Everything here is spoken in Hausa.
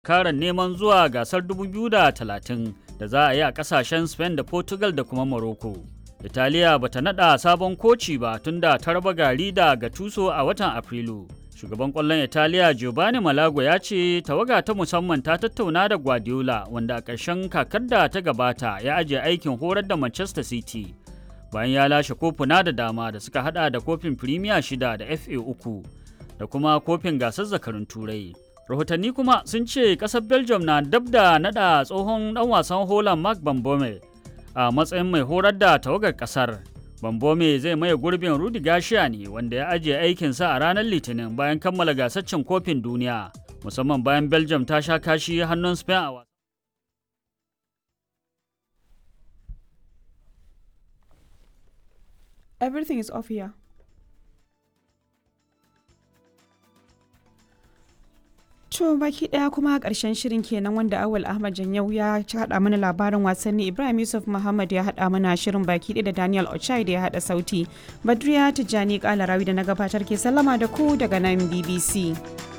karan neman zuwa gasar 2030 da za a yi a kasashen Spain da Portugal da kuma Morocco. Italiya bata nada sabon koci ba tunda ta raba gari da Gattuso a watan Afrilu. Shugaban ƙwallon Italiya Giovanni Malago ya ce tawaga ta musamman ta tattauna da Guardiola wanda a ƙarshen kakar da ta gabata ya ajiye aikin horar da Manchester City. Bayan ya lashe kofuna da dama da suka hada da kofin Premier shida da FA uku da kuma kofin gasar zakarun Turai. Rahotanni kuma sun ce ƙasar Belgium na dab da nada tsohon ɗan wasan Holland Mark Bambome a matsayin mai horar da tawagar ƙasar. Bambome zai maye gurbin Rudi Gashiya ne wanda ya ajiye aikinsa a ranar Litinin bayan kammala gasar cin kofin duniya, musamman bayan Belgium ta sha kashi hannun Spain a wasa. Everything is off here. To baki daya kuma karshen shirin kenan wanda Awal Ahmad Janyau ya haɗa mana labarin wasanni Ibrahim Yusuf Muhammad ya haɗa mana shirin baki ɗaya da Daniel Ochai da ya haɗa sauti. Badriya Tijjani Kalarawi da na gabatar ke sallama da ku daga nan BBC.